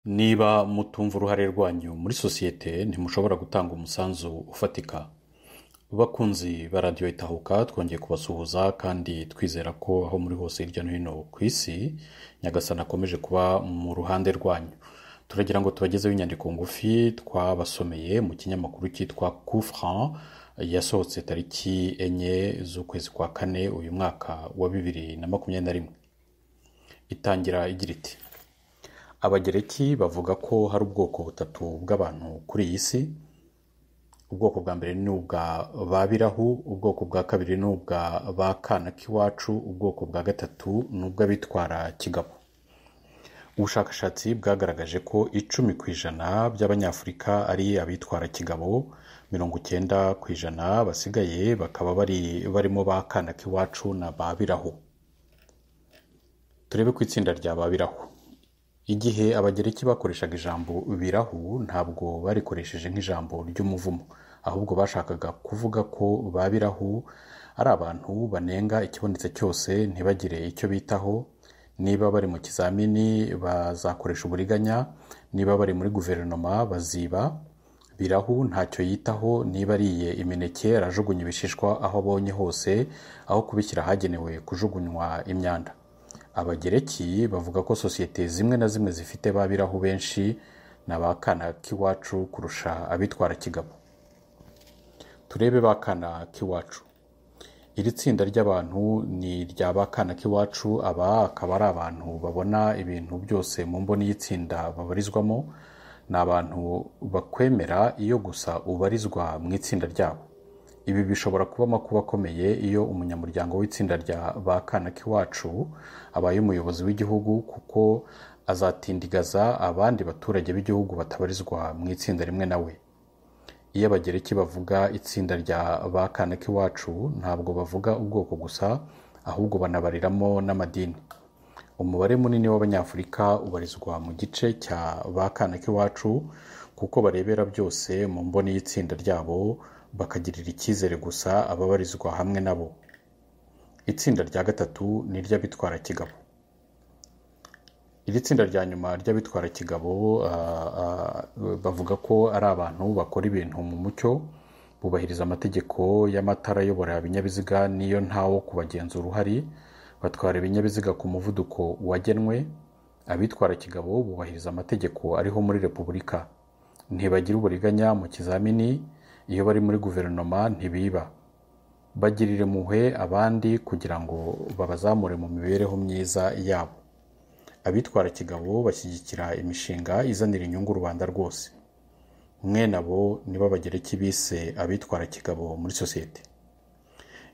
niba mutumva uruhare rwanyu muri sosiyete ntimushobora gutanga umusanzu ufatika bakunzi ba radiyo itahuka twongeye kubasuhuza kandi twizera ko aho muri hose hirya no hino ku isi nyagasana akomeje kuba mu ruhande rwanyu turagira ngo tubagezeho inyandiko ngufi twabasomeye mu kinyamakuru cyitwa kufuran yasohotse tariki enye z'ukwezi kwa kane uyu mwaka wa bibiri na makumyabiri na rimwe itangira igira iti abagereki bavuga ko hari ubwoko butatu bw'abantu kuri iyi si ubwoko bwa mbere ni ubwa ba birahu ubwoko bwa kabiri ni ubwa ba kana k'iwacu ubwoko bwa gatatu ni ubw'abitwara kigabo ubushakashatsi bwagaragaje ko icumi ku ijana by'abanyafurika ari abitwara kigabo mirongo icyenda ku ijana basigaye bakaba bari barimo ba kana k'iwacu na ba birahu turebe ku itsinda rya ba birahu igihe abagereki bakoreshaga ijambo birahu ntabwo barikoresheje nk'ijambo ry'umuvumo ahubwo bashakaga kuvuga ko ba birahu ari abantu banenga ikibonetse cyose ntibagire icyo bitaho niba bari mu kizamini bazakoresha uburiganya niba bari muri guverinoma baziba birahu ntacyo yitaho niba ariye imineke arajugunya ibishishwa aho abonye hose aho kubishyira ahagenewe kujugunywa imyanda abagereki bavuga ko sosiyete zimwe na zimwe zifite ba birahu benshi na ba kana k'iwacu kurusha abitwara kigabo turebe ba kana k'iwacu iri tsinda ry'abantu ni irya ba kana k'iwacu aba akaba ari abantu babona ibintu byose mu mboni y'itsinda babarizwamo ni abantu bakwemera iyo gusa ubarizwa mu itsinda ryabo ibi bishobora kuba amakuba akomeye iyo umunyamuryango w'itsinda rya ba kana k'iwacu abaye umuyobozi w'igihugu kuko azatindigaza abandi baturage b'igihugu batabarizwa mu itsinda rimwe nawe iyo abagereki bavuga itsinda rya ba kana k'iwacu ntabwo bavuga ubwoko gusa ahubwo banabariramo n'amadini umubare munini w'abanyafurika ubarizwa mu gice cya ba kana k'iwacu kuko barebera byose mu mboni y'itsinda ryabo bakagirira icyizere gusa ababarizwa hamwe nabo itsinda rya gatatu ni iry'abitwara kigabo iri tsinda rya nyuma ry'abitwara kigabo bavuga ko ari abantu bakora ibintu mu mucyo bubahiriza amategeko y'amatara ayobora ibinyabiziga niyo ntawo kubagenzura uhari batwara ibinyabiziga ku muvuduko wagenwe abitwara kigabo bubahiriza amategeko ariho muri repubulika ntibagira uburiganya mu kizamini iyo bari muri guverinoma ntibiba bagirira impuhwe abandi kugira ngo babazamure mu mibereho myiza yabo abitwara kigabo bashyigikira imishinga izanira inyungu rubanda rwose mwe nabo niba bagereki bise abitwara kigabo muri sosiyete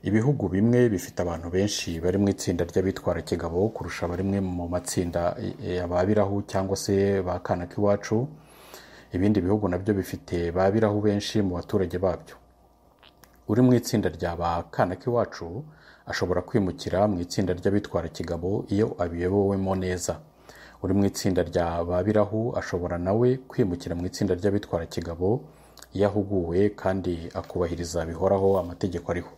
ibihugu bimwe bifite abantu benshi bari mu itsinda ry'abitwara kigabo kurusha barimwe mu matsinda ababiraho cyangwa se ba kana k'iwacu ibindi bihugu nabyo bifite ba birahu benshi mu baturage babyo uri mu itsinda rya ba kana k'iwacu ashobora kwimukira mu itsinda ry'abitwara kigabo iyo abiyobowemo neza uri mu itsinda rya ba birahu ashobora nawe kwimukira mu itsinda ry'abitwara kigabo iyo ahuguwe kandi akubahiriza bihoraho amategeko ariho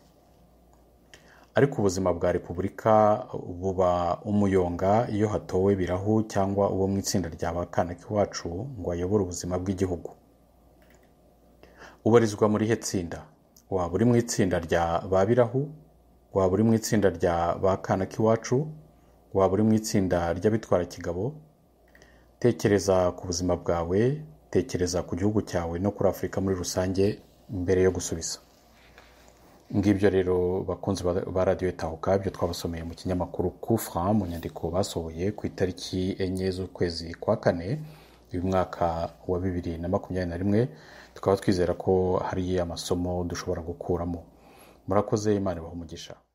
ariko ubuzima bwa repubulika buba umuyonga iyo hatowe birahu cyangwa uwo mu itsinda rya ba kana k'iwacu ngo ayobore ubuzima bw'igihugu ubarizwa muri he tsinda waba uri mu itsinda rya ba birahu waba uri mu itsinda rya ba kana k'iwacu waba uri mu itsinda ry'abitwara kigabo tekereza ku buzima bwawe tekereza ku gihugu cyawe no kuri afurika muri rusange mbere yo gusubiza ngibyo rero bakunzi ba radiyo tahuka byo twabasomeye mu kinyamakuru kufra mu nyandiko basohoye ku itariki enye z'ukwezi kwa kane uyu mwaka wa bibiri na makumyabiri na rimwe tukaba twizera ko hari amasomo dushobora gukuramo murakoze imana umugisha